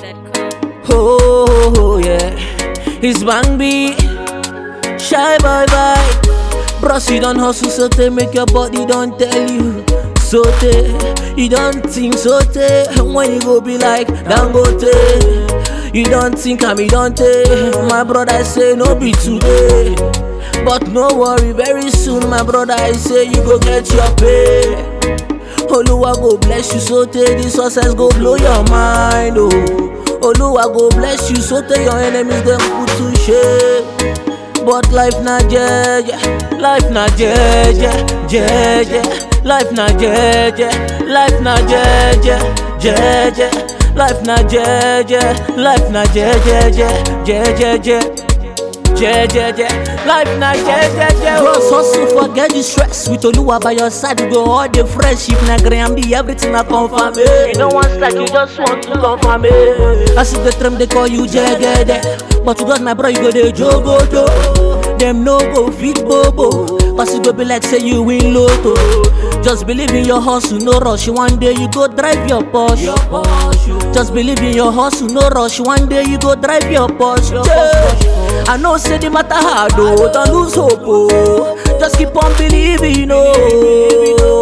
Oh, oh, yeah. It's Bang B. Shy bye bye. Bros, you don't hustle so they make your body don't tell you. So they, you don't think so they. When you go be like Dangote. You don't think I'm Dante. My brother I say no be today. But no worry, very soon, my brother I say you go get your pay. Oluwa go bless you so tey the success go blow your mind oh. Oluwa go bless you so tey your enemies dem put to shame. But life na jeje, life na jeje, jeje, life na jeje, life na jeje, jeje, life na jeje, life na jeje, jeje, jeje, life na jeje. Bros hustle forget the stress with Oluwa by your side you go all the fresh if na gram the everything na confirm it. You no want start you just want to confirm it. As you dey trem they call you jegede, but to God my bro you go dey jogodo. Dem no go fit bobo, cause you go be like say you win lotto. Just believe in your hustle, no rush. One day you go drive your Porsche. Just believe in your hustle, no rush. One day you go drive your Porsche. Yeah. I know say the matter hard oh, don't lose hope oh. Just keep on believing oh.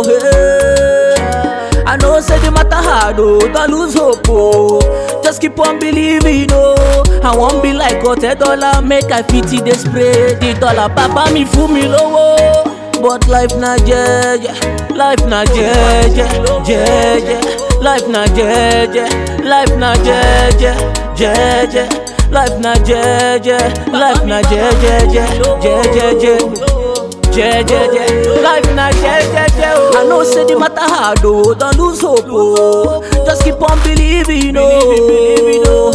Hey. I know say the matter hard oh, don't lose hope oh. Just keep on believing oh. I won't be like got a dollar, make I fit it, they spray the dollar. Papa me fool me low But life na jeje, life na jeje, jeje, life na jeje, life na jeje, jeje. Life na jeje, life na jeje, jeje, jeje, life na jeje. I know say the matter hard oh, don't lose hope oh. Just keep on believing oh.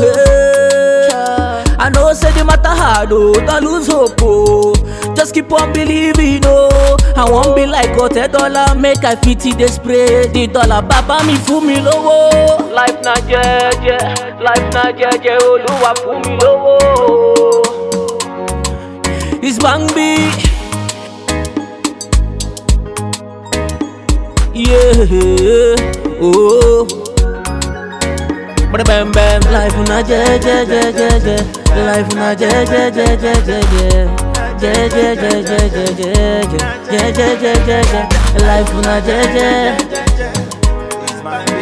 Hey. I know say the matter hard oh, don't lose hope oh. Just keep on believing oh. I won't be like got a dollar, make I fit it, they spray the dollar. Baba mi fún mi lówó. Life na jeje, life na jeje, Olúwa fún mi lówó. It's Bang B. Yeah, oh. Bada bam bam, life na je je je je je, life na je je je je je je. Je je je je je je je je je je je je, life na je je. It's my